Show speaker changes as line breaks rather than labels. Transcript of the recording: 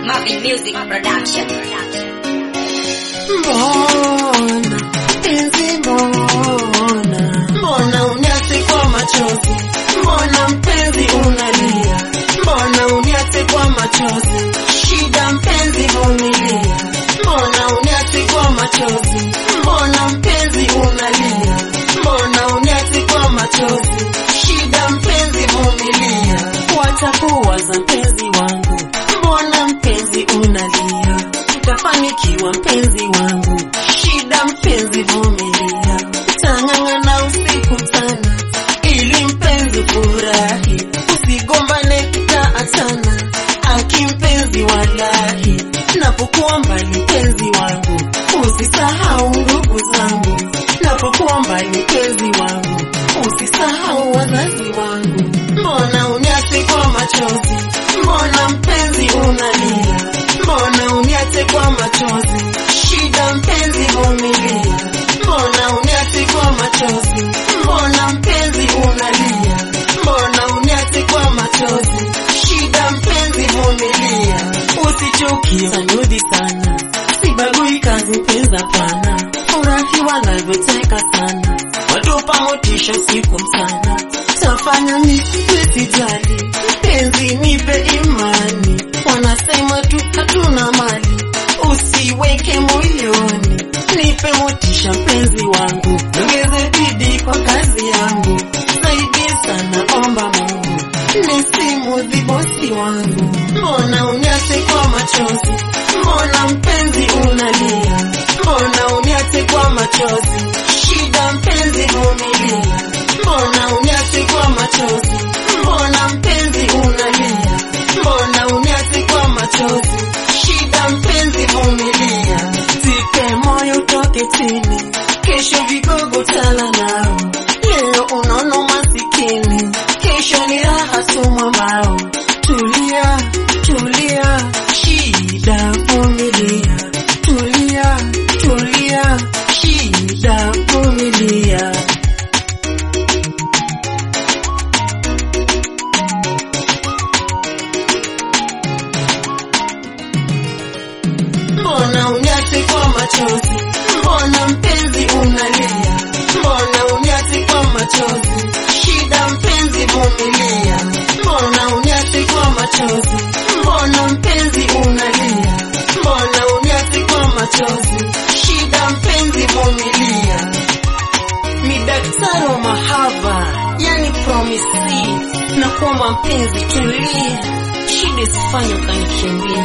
Marvin Music Production.
Mbona penzi, mbona mbona uniache kwa machozi, mbona mpenzi unalia, mbona uniache kwa machozi, shida mpenzi vumilia, mbona uniache kwa machozi, mbona mpenzi unalia, mbona uniache kwa machozi, shida mpenzi vumilia, watakuwaza mpenzi wangu, mbona mpenzi unalia, utafanikiwa mpenzi wangu, shida mpenzi vumilia, tang'ang'ana usiku sana, ili mpenzi furahi, usigombane kitaatana, aki mpenzi walahi, napokuwa mbali mpenzi wangu, usisahau ndugu zangu, napokuwa mbali mpenzi wangu, usisahau wazazi wangu, mbona uniache kwa machozi, mbona mpenzi unalia, mbona uniache kwa machozi, shida mpenzi vumilia, mbona uniache kwa machozi, mbona mpenzi unalia, mbona uniache kwa machozi, shida mpenzi vumilia, usichukie sanudi sana, sibagui kazi mpenzi hapana, furahi wanavyoteka sana, watupa motisha usiku mchana, tafanya nisijali, penzi nipe imani, wanasema tu hatuna mali, usiweke moyoni, nipe motisha mpenzi wangu, ongeze bidii kwa kazi yangu, zaidi sana omba Mungu, nisimudhi bosi wangu, mbona uniache kwa machozi, mbona mpenzi unalia, mbona uniache kwa machozi, shida mpenzi vumilia, mbona uniache kwa machozi, mbona mpenzi unalia, mbona uniache kwa machozi, shida mpenzi vumilia, zipe moyo utoke chini, kesho vigogo tala nao, leo unono masikini, kesho ni raha sumwa mbao, tulia tulia, shida vumilia, tulia tulia, shida vumilia. Mbona uniache kwa machozi, mbona mpenzi unalia, mbona uniache kwa machozi, shida mpenzi vumilia, mbona uniache kwa machozi, mbona mpenzi unalia, mbona uniache kwa machozi, shida mpenzi vumilia. Ni daktari wa mahaba, yani promisi, na kuomba mpenzi tulia, shida isifanye ukanikimbia.